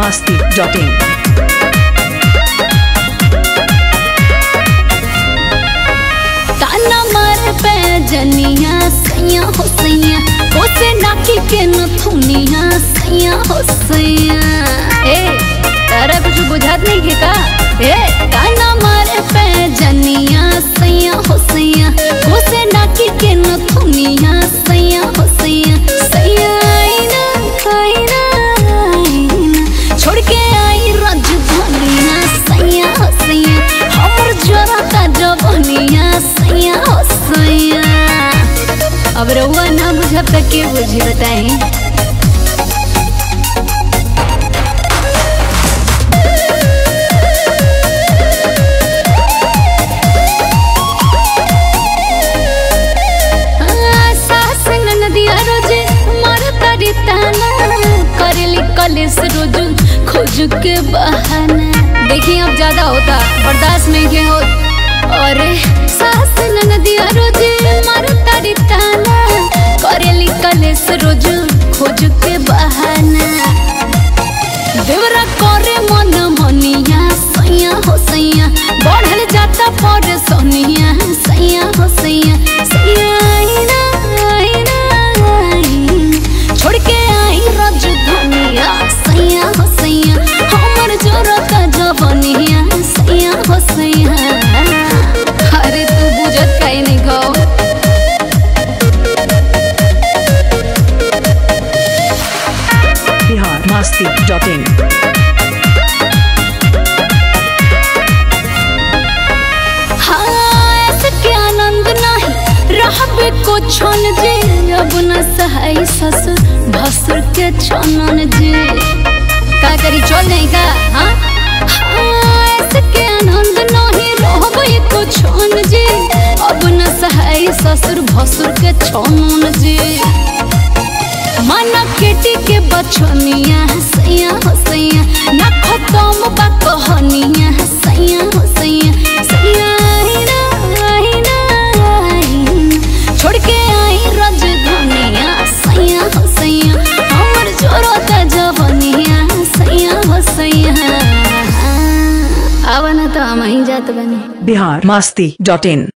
masti.in. ताना मार पे जनिया सैया हो सैया ओसे नाकी के नथुनिया सैया हो सैया ए तारा कुछ बुझात नहीं के का ए ताना मार पे जनिया सैया हो सैया ओसे नाकी के नथुनिया सैया हो सैया सैया आईना आईना आईना छोड़ के आई राजधानिया सैया हो सैया हमर जोरा का जवनिया सैया हो सैया अब रउआ ना बुझब त के बुझी बताई सास नदिया रोजे मारतारी ताना करेली कलेस रोज खोज के बहाना देखिए अब ज्यादा होता बर्दाश्त नहीं के हो और सास नदिया रोजे मारतारी ताना करेली कलेस रोज खोज के बहाना देवरा करे मन मनिया सैया हो सैया बढ़ल जाता पर सोनिया सैया हो सैया सैया आईना आईना आईना छोड़ के आई राजधानिया सैया हो सैया हमर जोरत जवनिया सैया हो सैया अरे तू बुझत काहे नहीं गो Bihar masti.in. हाँ ऐसे के आनंद नहीं रहबे को छन जे अब न सहाय ससुर भसुर के छनन जे का करी चल नहीं का हाँ हाँ ऐसे के आनंद नहीं रहबे को छन जे अब न सहाय ससुर भसुर के छनन जे माना केटी के बचनिया सैया हो सैया ना खत्म बा कहनिया सैया हो सैया सैया आईना आईना आईना छोड़ के आई राजधानिया सैया हो सैया हमर जोरत जवनिया सैया हो सैया आवा ना तो हम ही जात बनी Bihar masti.in.